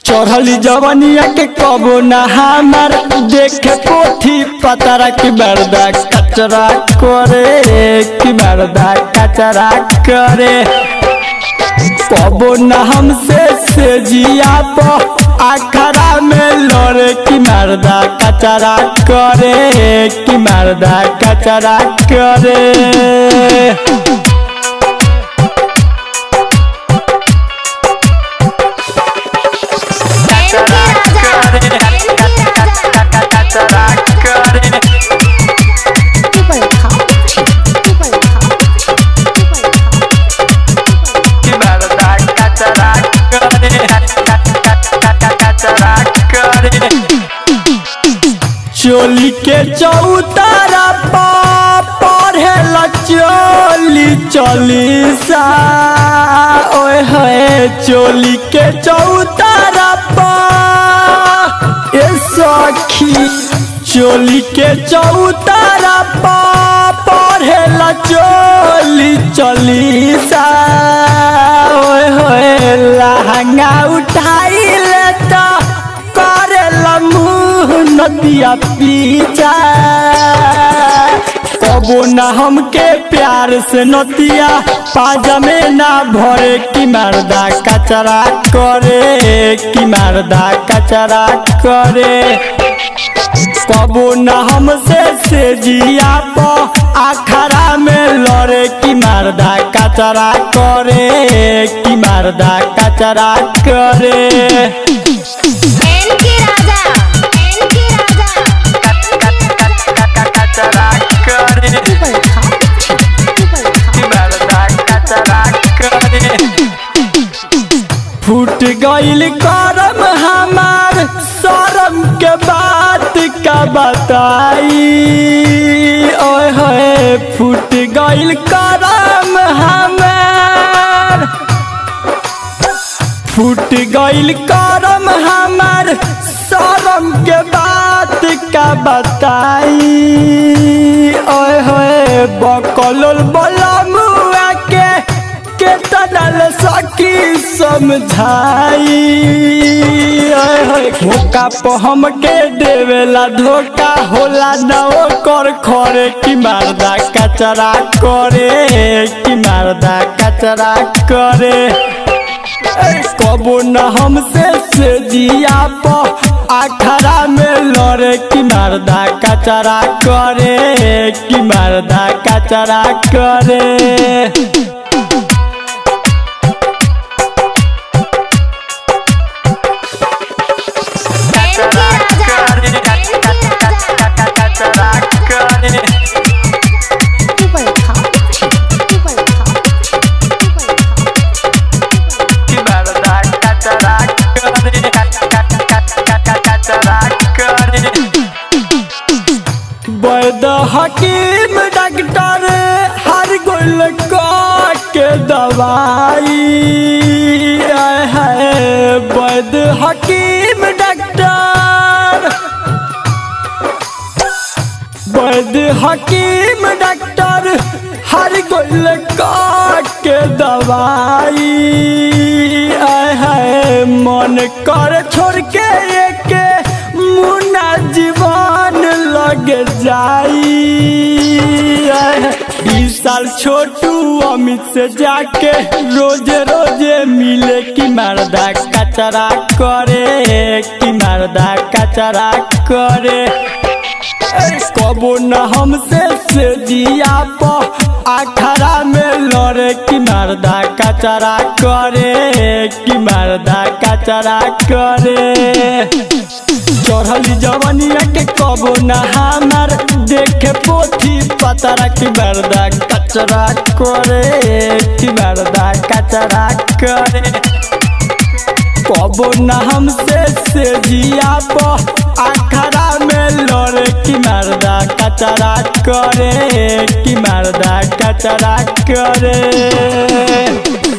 चढ़ली जवनिया के कबो ना हमार देखे पोथी पतरा की बरदा कचरा करे की बरदा कचरा करे कबो ना हमसे से जिया पो आखरा में लड़े की मर्दा कचरा करे की मर्दा कचरा करे चोली के चौतारा पढ़े चोली चोली सा ओए है चोली के चौतारा ए सखी चोली के चौतारा पढ़े चोली चोली सा ओए होए लहंगा उठाई लेता करेला मुँह नदिया पीछा कबो ना हमके प्यार से नतिया पाजमे ना भरे की मर्दा कचरा करे की मर्दा कचरा करे कबो न हमसे से जिया पो आखरा में लड़े की मर्दा कचरा करे की मर्दा कचरा करे एन के राजा एन के राजा ऊपर खा ऊपर खा फूट गईल करम हमार शरम के बात का बताई ओए होए फूट गईल करम हमार फूट गईल करम हमार शरम के बात का बताई ओए होए बकलोल बलमुआ के केतनल सकी समझाई ओए होए मौका पे हमके देवेला धोखा होला न ओकर खरे की मारदा कचरा करे की मारदा कचरा करे कबो न हमसे से जिया पो आखरा में लड़े की मर्दा कचरा करे की मर्दा कचरा करे एन के राजा एन के राजा ऊपर खा ऊपर खा ऊपर खा वैद हकीम डॉक्टर हर गोल के दवाई आए है वैद हकीम डॉक्टर वैद हकीम डॉक्टर हर गोल के दवाई आए है मन कर छोड़ के एक मुना जीवन लग जाई आए है, बीस साल छोटू अमित से जाके रोज रोज मिले की मर्दा कचरा करे की मर्दा कचरा करे कबो न हमसे से जिया पो आखरा में लड़े की मर्दा कचरा करे की मर्दा कचरा करे चढ़ली जवनिया के कबो न हमार देखे पोथी पतरा की मर्दा कचरा करे की मर्दा कचरा करे कबो न हमसे से जिया पो आखरा में लड़े की मर्दा कचरा करे की मर्दा कचरा करे